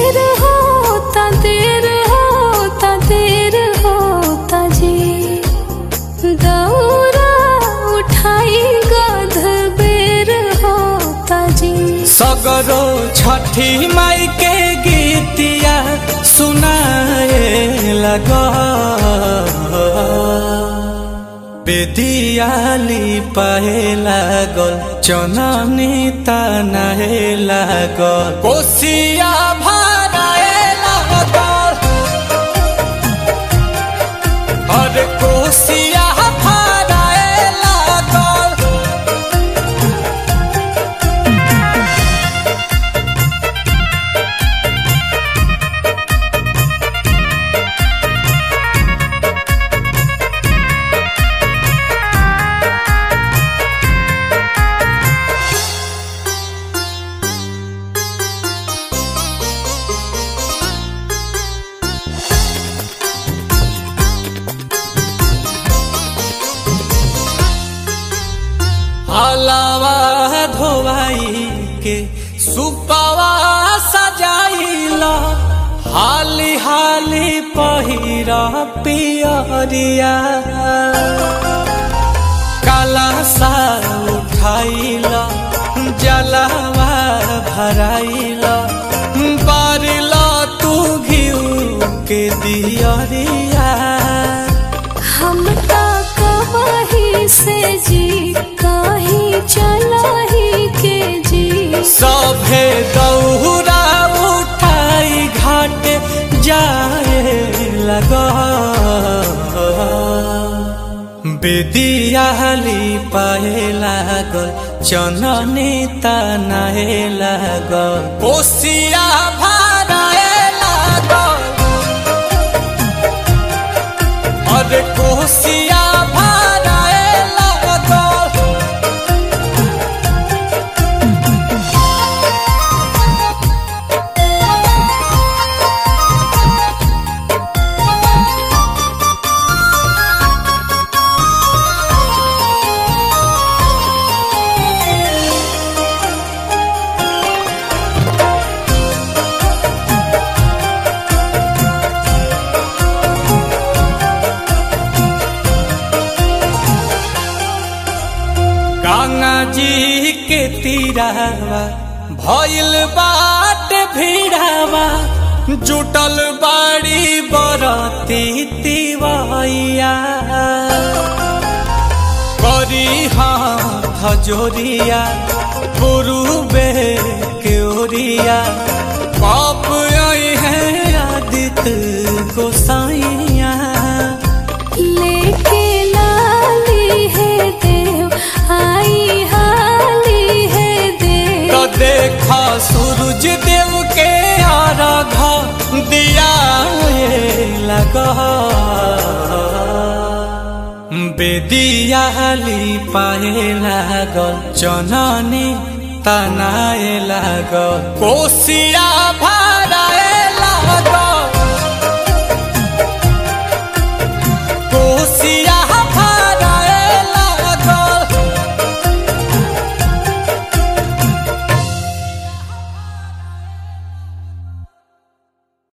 देर होता देर होता देर होता जी दौरा उठाई गध बेर होता जी सगरो छठी माई के गीतिया सुनाए लग बेदियाली पाए लागल चननी तनाए लागल कोसिया भराए लागल अरे कोसिया भराए लागल हलावा धोवाई के सुपावा सजाइला हाली हाली पहिरा पियरिया काला सा उठाइला जलावा भराइला बारिला तू घिउ के दियरिया हम ता कहीं से जी कहीं चला ही के जी सभे दौरा उठाई घाट जाए लगा बेदियाली पाए लागल चननी तनाए लागल कोसिया भराए लागल अरे कोसिया भराए लागल गंगा जी के तीरावा भइल बाट भीड़ावा जुटल बाड़ी बरती तिवैया करी हाथ जोरिया गुरुबे के ओरिया पाप आई है आदित्य गोसाइया लेके लाली है देव आई हाली है देव तो देखा सूरज देव के आराधा दिया ये लगा बेदियाली पाए लागल चननी तनाए लागल कोसिया भराए लागल